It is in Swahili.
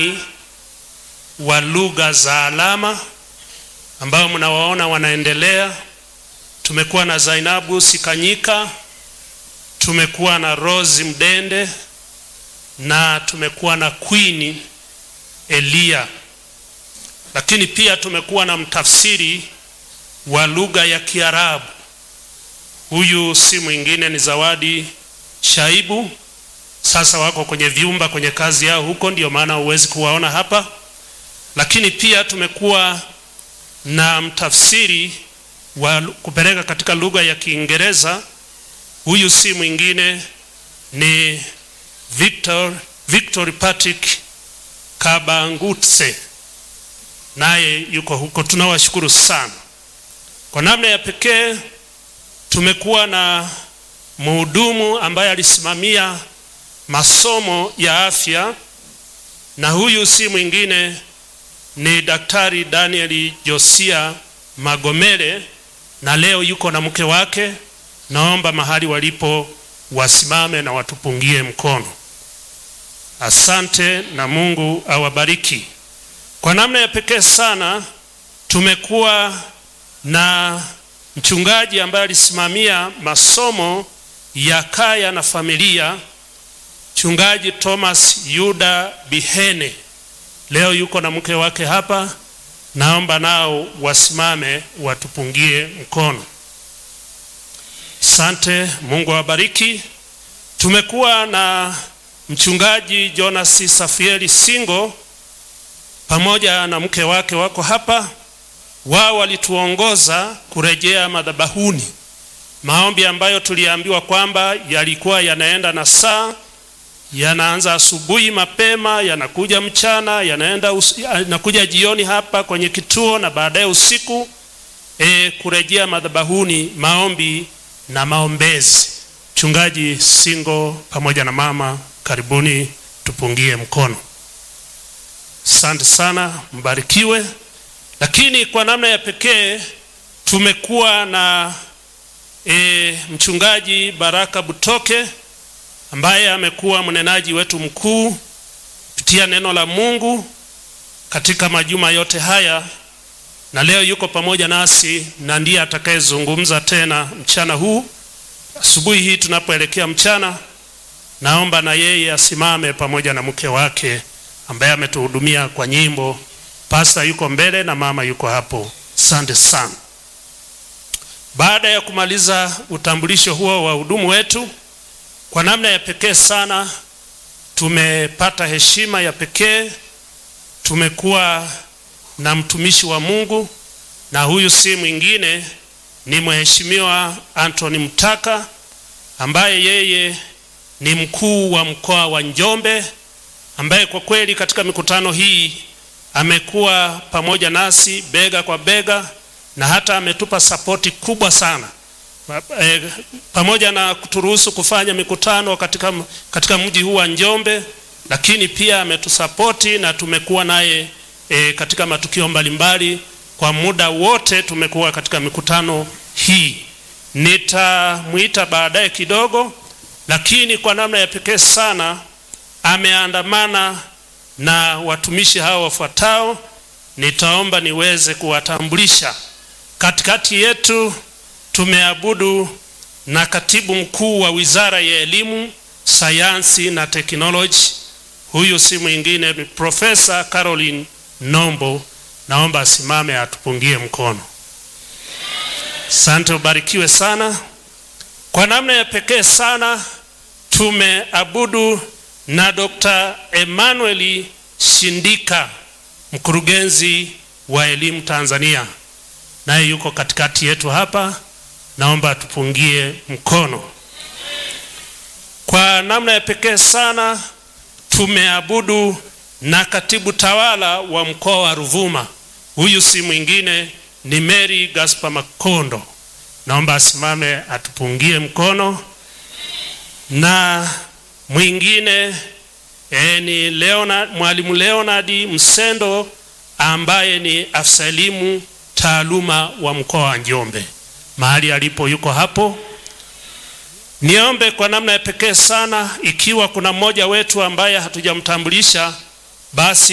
rubani wa lugha za alama ambao mnawaona wanaendelea. Tumekuwa na Zainabu Sikanyika, tumekuwa na Rose Mdende na tumekuwa na Queen Elia, lakini pia tumekuwa na mtafsiri wa lugha ya Kiarabu. Huyu si mwingine ni Zawadi Shaibu. Sasa wako kwenye vyumba kwenye kazi yao huko, ndio maana huwezi kuwaona hapa. Lakini pia tumekuwa na mtafsiri wa kupeleka katika lugha ya Kiingereza. Huyu si mwingine ni Victor, Victor Patrick Kabangutse, naye yuko huko. Tunawashukuru sana. Kwa namna ya pekee tumekuwa na mhudumu ambaye alisimamia masomo ya afya, na huyu si mwingine ni Daktari Daniel Josia Magomere, na leo yuko na mke wake. Naomba mahali walipo wasimame na watupungie mkono. Asante na Mungu awabariki. Kwa namna ya pekee sana tumekuwa na mchungaji ambaye alisimamia masomo ya kaya na familia, mchungaji Thomas Yuda Bihene. Leo yuko na mke wake hapa, naomba nao wasimame watupungie mkono. Asante, Mungu awabariki. Tumekuwa na mchungaji Jonas Safieli Singo pamoja na mke wake wako hapa. Wao walituongoza kurejea madhabahuni, maombi ambayo tuliambiwa kwamba yalikuwa yanaenda na saa, yanaanza asubuhi mapema, yanakuja mchana, yanaenda us, yanakuja jioni hapa kwenye kituo na baadaye usiku. E, kurejea madhabahuni, maombi na maombezi. Mchungaji Singo pamoja na mama, karibuni tupungie mkono. Asante sana, mbarikiwe. Lakini kwa namna ya pekee tumekuwa na e, mchungaji Baraka Butoke ambaye amekuwa mnenaji wetu mkuu kupitia neno la Mungu katika majuma yote haya, na leo yuko pamoja nasi na ndiye atakayezungumza tena mchana huu. Asubuhi hii tunapoelekea mchana, naomba na yeye asimame pamoja na mke wake ambaye ametuhudumia kwa nyimbo. Pasta yuko mbele na mama yuko hapo. Asante sana. Baada ya kumaliza utambulisho huo wa hudumu wetu, kwa namna ya pekee sana tumepata heshima ya pekee. Tumekuwa na mtumishi wa Mungu, na huyu si mwingine ni Mheshimiwa Anthony Mtaka ambaye yeye ni mkuu wa mkoa wa Njombe, ambaye kwa kweli katika mikutano hii amekuwa pamoja nasi bega kwa bega na hata ametupa sapoti kubwa sana e, pamoja na kuturuhusu kufanya mikutano katika, katika mji huu wa Njombe, lakini pia ametusapoti na tumekuwa naye e, katika matukio mbalimbali kwa muda wote tumekuwa katika mikutano hii. Nitamwita baadaye kidogo, lakini kwa namna ya pekee sana ameandamana na watumishi hao wafuatao. Nitaomba niweze kuwatambulisha. Katikati yetu tumeabudu na katibu mkuu wa Wizara ya Elimu, Sayansi na Teknoloji. Huyu si mwingine ni Profesa Caroline Nombo. Naomba asimame atupungie mkono. Asante, ubarikiwe sana. Kwa namna ya pekee sana tumeabudu na Dr. Emmanuel Shindika, mkurugenzi wa elimu Tanzania, naye yuko katikati yetu hapa. Naomba atupungie mkono. Kwa namna ya pekee sana tumeabudu na katibu tawala wa mkoa wa Ruvuma. Huyu si mwingine ni Mary Gaspar Makondo. Naomba asimame atupungie mkono. Na mwingine e, ni Leonard, mwalimu Leonard Msendo ambaye ni afisa elimu taaluma wa mkoa wa Njombe, mahali alipo yuko hapo. Niombe kwa namna ya pekee sana, ikiwa kuna mmoja wetu ambaye hatujamtambulisha basi